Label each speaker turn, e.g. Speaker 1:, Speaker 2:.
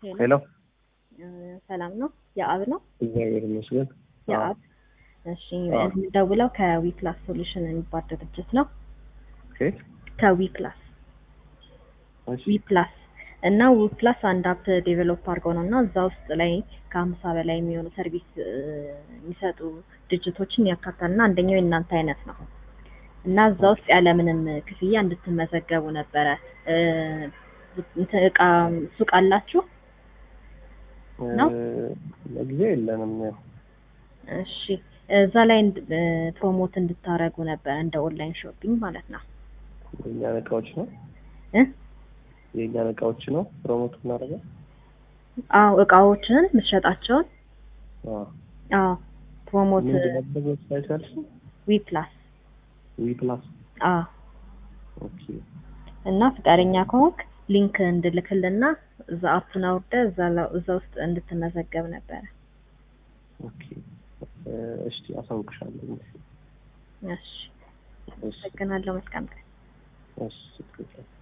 Speaker 1: ሄሎ
Speaker 2: ሰላም ነው? የአብ ነው?
Speaker 1: እግዚአብሔር ይመስገን።
Speaker 2: የአብ እሺ፣
Speaker 1: አዎ።
Speaker 2: የምደውለው ከዊፕላስ ሶሉሽን የሚባል ድርጅት ነው።
Speaker 1: ኦኬ
Speaker 2: ከዊፕላስ
Speaker 1: እሺ
Speaker 2: ዊፕላስ እና ዊፕላስ አንድ አፕ ዴቨሎፕ አድርገው ነው እና እዛ ውስጥ ላይ ከሀምሳ በላይ የሚሆኑ ሰርቪስ እ, የሚሰጡ ድርጅቶችን ያካታል እና አንደኛው የእናንተ አይነት ነው እና እዛ ውስጥ ያለምንም ክፍያ እንድትመዘገቡ ነበረ። እ, እንትን እቃ ሱቅ አላችሁ? ነው?
Speaker 1: እ፣ ለጊዜው የለንም። ያው
Speaker 2: እሺ እዛ ላይ እንድ- እ, ፕሮሞት እንድታረጉ ነበረ እንደ ኦንላይን ሾፒንግ ማለት ነው
Speaker 1: የእኛን እቃዎች ነው
Speaker 2: እ?
Speaker 1: የእኛን እቃዎች ነው ፕሮሞት እናደርገው።
Speaker 2: አዎ እቃዎችን የምትሸጣቸውን
Speaker 1: አዎ
Speaker 2: አዎ ፕሮሞት
Speaker 1: ምንድን ነበር ዌብሳይት ያልሽኝ?
Speaker 2: ዊፕላስ
Speaker 1: ዊ ፕላስ
Speaker 2: አዎ
Speaker 1: ኦኬ
Speaker 2: እና ፈቃደኛ ከሆንክ ሊንክ እንድልክልና እዛ አፑን አውርደህ እዛ ላ- እዛ ውስጥ እንድትመዘገብ ነበረ።
Speaker 1: ኦኬ እ፣ እሺ አሳውቅሻለሁ።
Speaker 2: እሺ
Speaker 1: እሺ
Speaker 2: አመሰግናለሁ። መልካም ቀን።
Speaker 1: እሺ ትክክል